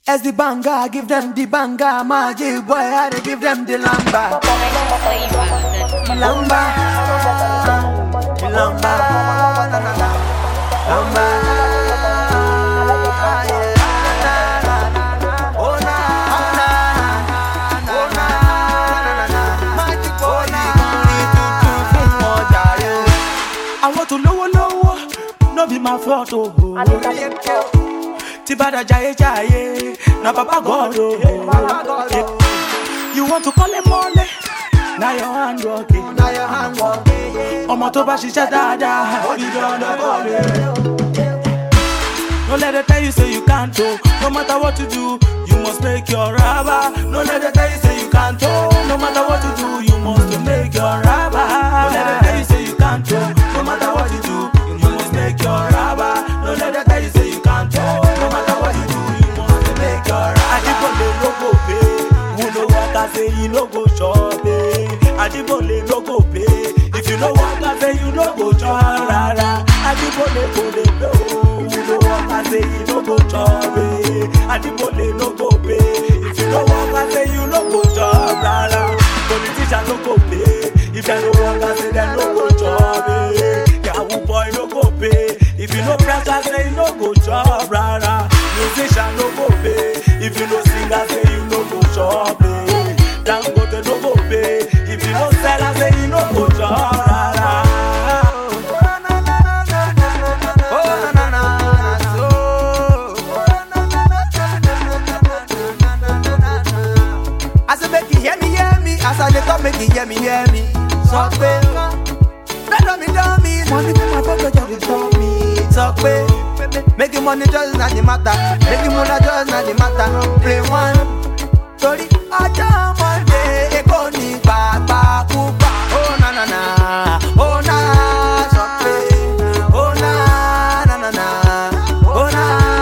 As the banger, give them the banger. Magic boy, I dey give them the lamba. Lamba. Lamba. Na, na, na. Lamba. Yeah. Na, na, na, na. Oh, na, na, na, na. Oh, na, na, na, na. Magic boy, ìkùnrin tuntun fún ọjà rẹ̀. Àwọn tó lówó lówó, no be my fault o. Tí bá da jayé jayé, na baba God o. You want to call him mọ́lẹ̀, na your hand work it. Na your hand work it. Ọmọ tó bá ṣiṣẹ́ dáadáa, ó di dandan kọ́ lé. No let them tell you say you can't oh. No matter what you do, you must make your rubber. No let them tell you say you can't oh. No matter what you do, you must make your rubber. No let them tell you say you can't oh. No matter what you do, you must make your rubber. No let them tell you say you can't oh. No matter what you do, you must make your rubber. Adibole no go pay. Who no work I say you no go shop eh. Adibole no go pay. If you no work I say you no go chop rara. Adibole go dey pay oh. Who no work I say you no go chop eh. Adibole no go pay. If you no work I say you no go chop rara. Politician no go pay. If dem no work I say dem no go chop eh. Yahoo boy no go pay. If you no press I say you no go chop rara. Musician no go pay. If you no sing I say you no go chop eh. Dangote no go pay. If you no sell I say you no go chop rara. Oh, na, na, na, so. I say make you hear me, hear me. As I dey talk, make you hear me, hear me. Sọ pé bẹ́ẹ̀ mi dán mi. Money for my pocket just dey stop me. Sọ pé making money just na the matter. Making money just na the matter. Play one. Torí ọjọ́ Monday, Èkó ní gbàgbàkúgbà. Ó na na na, ó na sọ pé, ó na na na na, ó na,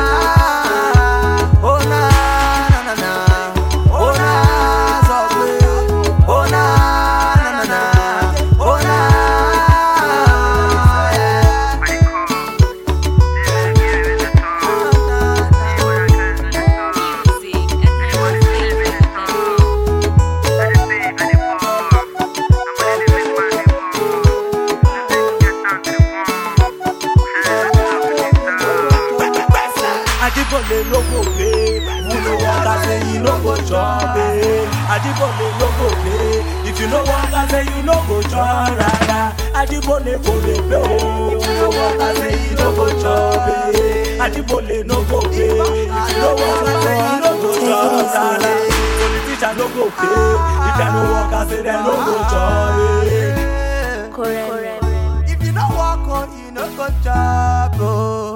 ó na na na na, ó na sọ pé, ó na na na na, ó na. Adibole no go pay. Who no work I say you no go chop eh. Adibole no go pay. If you no work I say you no go chop rara. Adibole go dey pay oh. Who no work I say you no go chop eh. Adibole no go pay. If you no work I say you no go chop rara. Politician no go pay. If dem no work I say dem no go chop eh. Correct. If you no work on, you no go chop oh.